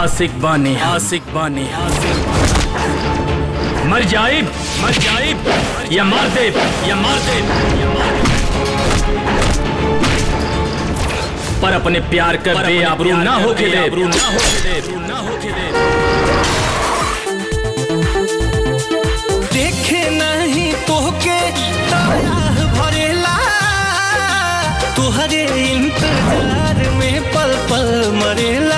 आशिक बानी आशिक बानी मर जाए मर जाए या मार दे या मार दे या मार दे। पर अपने प्यार कर बेआबरू ना होके दे आबरू ना होके दे ना होके दे देखे नहीं तोहके तबाह भरेला तुहरे इंतजार में पल पल मरेला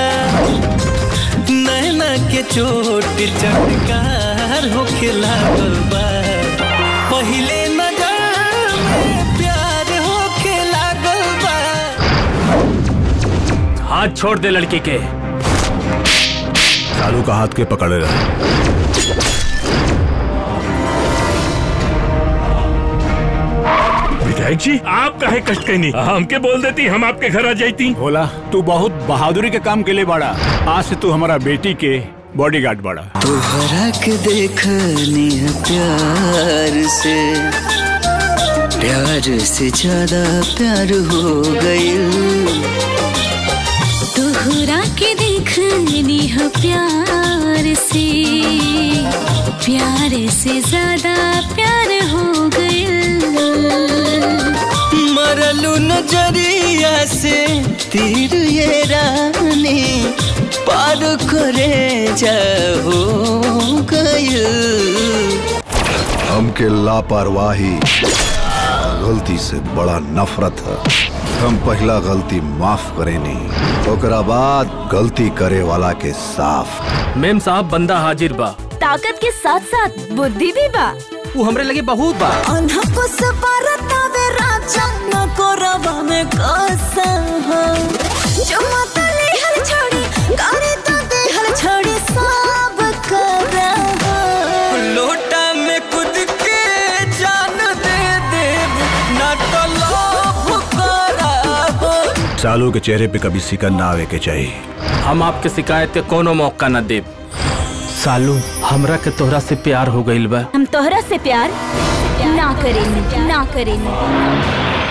नैना के चोट चटकार होके लागल बा पहिले नजर में प्यार होके लागल बा हाथ छोड़ दे लड़की के सालू का हाथ के पकड़े रहे विधायक जी आप काहे कष्ट कहनी हमके बोल देती हम आपके घर आ जाती बोला तू बहुत बहादुरी के काम के लिए बाड़ा आज से तू हमारा बेटी के बॉडीगार्ड बाड़ा तोहरा के देखनी है प्यार से प्यार से ज्यादा प्यार हो गई तोहरा के देखनी है प्यार से प्यार से ज्यादा प्यार हो गया मरलू नजरिया से तीर ये रानी पार करे जाओ गई हमके लापरवाही गलती से बड़ा नफरत है हम पहला गलती माफ करे नहीं ओकरा बाद गलती करे वाला के साफ मेम साहब बंदा हाजिर बा ताकत के साथ साथ बुद्धि भी बा वो हमरे लगे बहुत बा अनहपुस परतावे राजा न कोरवा में कसम चमतले हल छोड़ी करे तो दे हल छोड़ी सब करम लोटा में कूद के जान दे दे ना तो लोभ कराबो सालू के चेहरे पे कभी सिकन ना आवे के चाहिए हम आपके शिकायत के कोनो मौका न देब सालू हमरा के तोहरा से प्यार हो गइल बा हम तोहरा से प्यार ना करेंगे ना करेंगे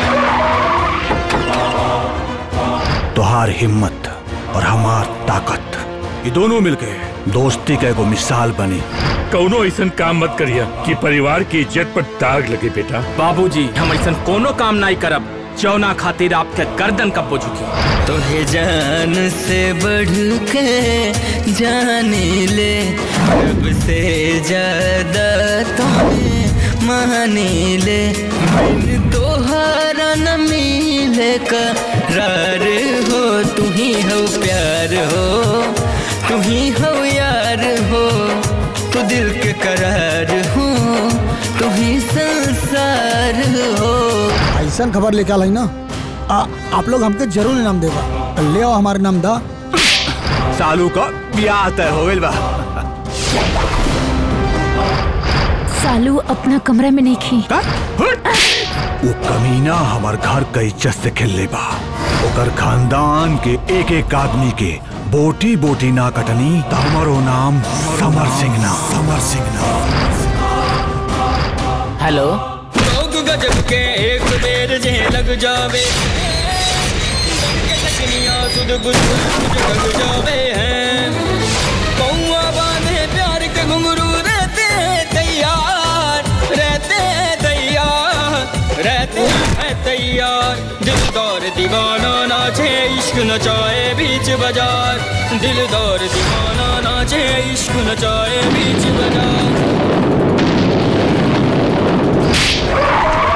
तोहार हिम्मत और हमार ताकत ये दोनों मिलके दोस्ती का एगो मिसाल बनी कौनो ऐसा काम मत करिया कि परिवार की इज्जत पर दाग लगे बेटा बाबूजी हम ऐसा कोनो काम नहीं करब जौना खातिर आपके गर्दन कब झुकी तोहे जान से बढ़ के जाने ले रब से ज्यादा तुम्हें माने ले बिन तोहारा न मिले करार हो तू ही हो प्यार हो तू ही हो यार हो तू दिल के करार हो तू ही संसार हो ऐसा खबर लेके आल है ना आ, आप लोग हमके जरूर इनाम देगा ले आओ हमारे नाम दा सालू का ब्याह तय हो गइल बा सालू अपना कमरा में नहीं खी वो कमीना हमार घर का इज्जत से खेल ले बा ओकर खानदान के एक एक आदमी के बोटी बोटी ना कटनी त हमारो नाम समर सिंह ना समर सिंह ना हेलो लोग गजब के एक बेर जे लग जावे तकनिया सुध बुझ बुझ लग जावे हैं कौआ बांधे प्यार के घुंघरू रहते हैं तैयार रहते हैं तैयार रहते हैं तैयार दिलदार दीवाना नाचे इश्क नचाए बीच बाजार दिलदार दीवाना नाचे इश्क नचाए बीच बाजार